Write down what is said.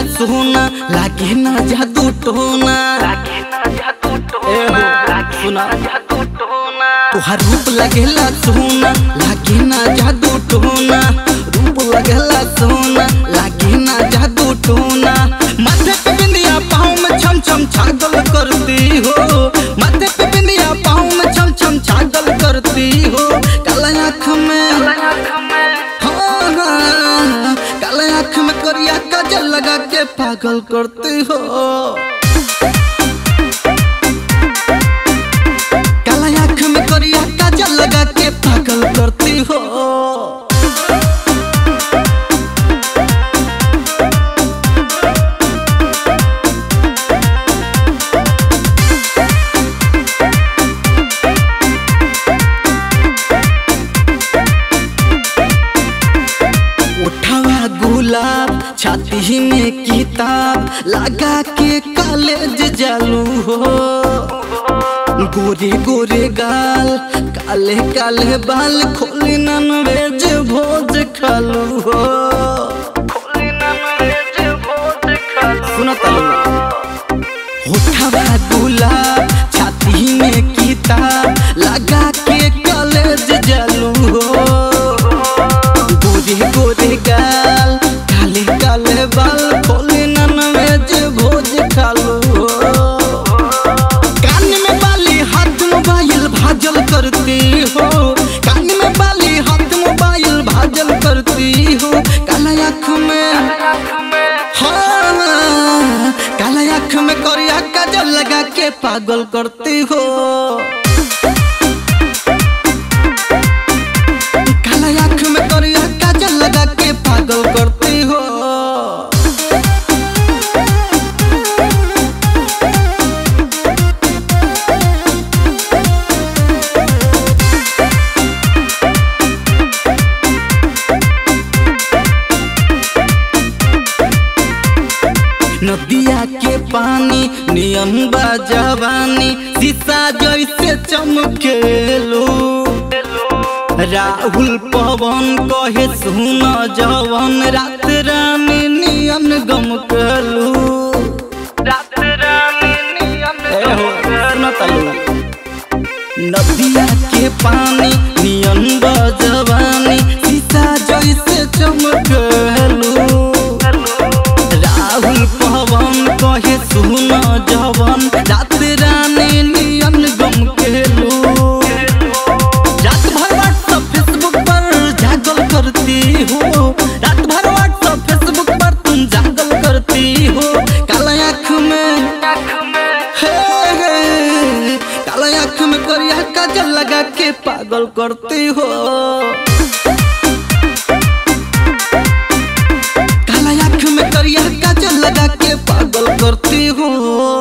सोना लागे ना जादू टोना ए हो, सुना तुहार रूप लगेला सोना लागे ना जादू टोना रूप लगेला सोना लागे ना जादू टोना माथे पे बिंदिया पाँव में छम छम छागल करती हो माथे पे बिंदिया पाँव में छम छम छागल करती हो काला आँख में हाँ, हाँ, काला आँख में करिया काजल लगा के पागल करती हो काला आँख में करिया काजल लगा के पागल करती हो उठावा गुलाब छाती में किताब लगा के कॉलेज जालू हो गोरे गोरे गाल काले काले बाल खोली नन वेज भोज खालू हो सुना तालू उठावा गुलाब छाती में किताब लगा के कॉलेज जालू हो गोरे गोरे गाल काले काले बाल खोले नन वेज भोज खालू हो कान में बाली हाथ मोबाइल भाजल करती हो कान में बाली हाथ मोबाइल भाजल करती हो काला आँख में हाँ काला आँख में करिया काजल लगा के पागल करती हो काला आँख में करिया काजल लगा के पागल करती हो नदिया के पानी नियम बा जवानी शीशा जैसे चमकेलो राहुल पवन कहे सुन जवन रात रानी नियन गम कलू नदिया के पानी नियन बा जवानी शीशा जैसे चमकेलू राहुल पवन कहे सुन जवन रात रानी नियन गम केलू रात भर व्हाट्सअप फेसबुक पर जागल करती हो रात भर व्हाट्सअप फेसबुक पर तुम जागल करती हो काला आँख में हे, हे, काला आँख में करिया काजल लगा के पागल करती हो काला आँख में करिया काजल लगा के पागल करती हो